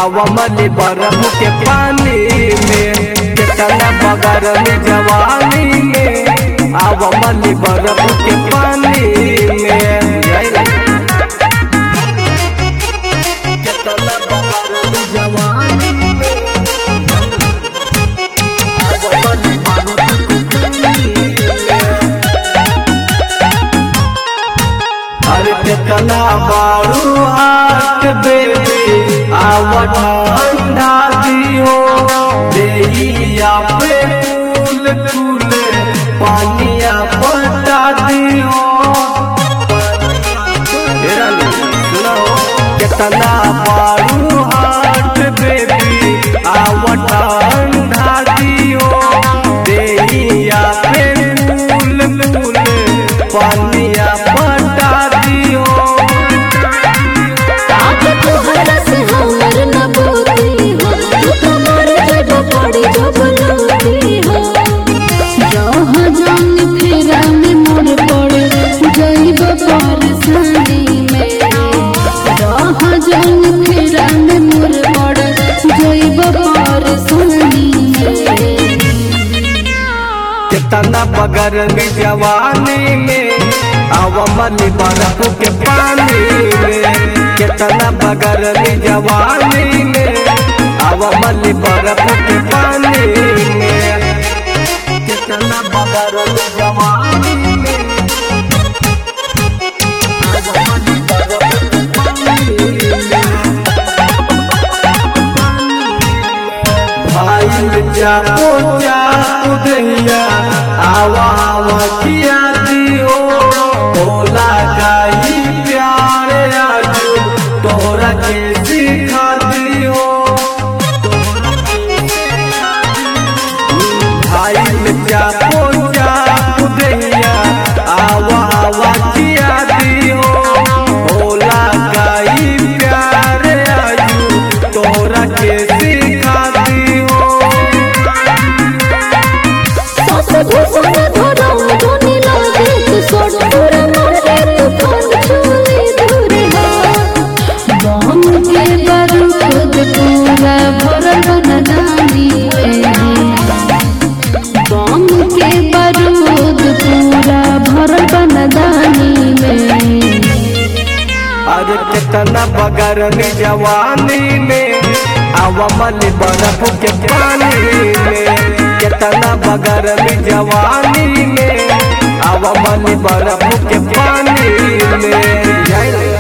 आवमली बर्फ के पानी में कितना बगर में जवानी में आवमली बर्फ के पानी में कितना बगर में जवानी में आवमली बर्फ के पानी में अरे कितना बारू हाथ बेबी आवत ठंडा दियो देहिया पे फूल फूल पानिया पटा दियो तेरा नहीं, सुनो कितना बारू हाथ बेबी आवत ठंडा दियो देहिया पे फूल फूल पानिया पटा दियो आज तोहरा से हमर न बोती हो तू तो मर जब पड़ी जब लोती हो जहाँ जान फेरा में मोर पड़े जाइब परेशानी में जहाँ जान फेरा में मोर पड़े जाइब परेशानी में कितना बगर में जवानी में अवमली बर्फ के पानी में कितना बगर में जवानी में अवमली बर्फ के पानी में कितना बगर में जवानी में अवमली बर्फ के पानी में भाई जाओ जाओ दैया आवा आवा किया दियो बोला गाई प्यारे आजू तोरा के सिखा दियो भाई जाओ जाओ दैया आवा आवा किया दियो बोला गाई प्यारे आजू तोरा के सिखा दियो सास घुसन धरम धुनी लागे तू सोड़ दूर मारे तू फोन छुली दूर हो बम के बारूद पूरा भरल बनदानी में बम के बारूद पूरा भरल बनदानी में अरे कितना बगर में जवानी में अवमल बर्फ के पानी में कितना बगर में जवानी में अवमल बर्फ के पानी में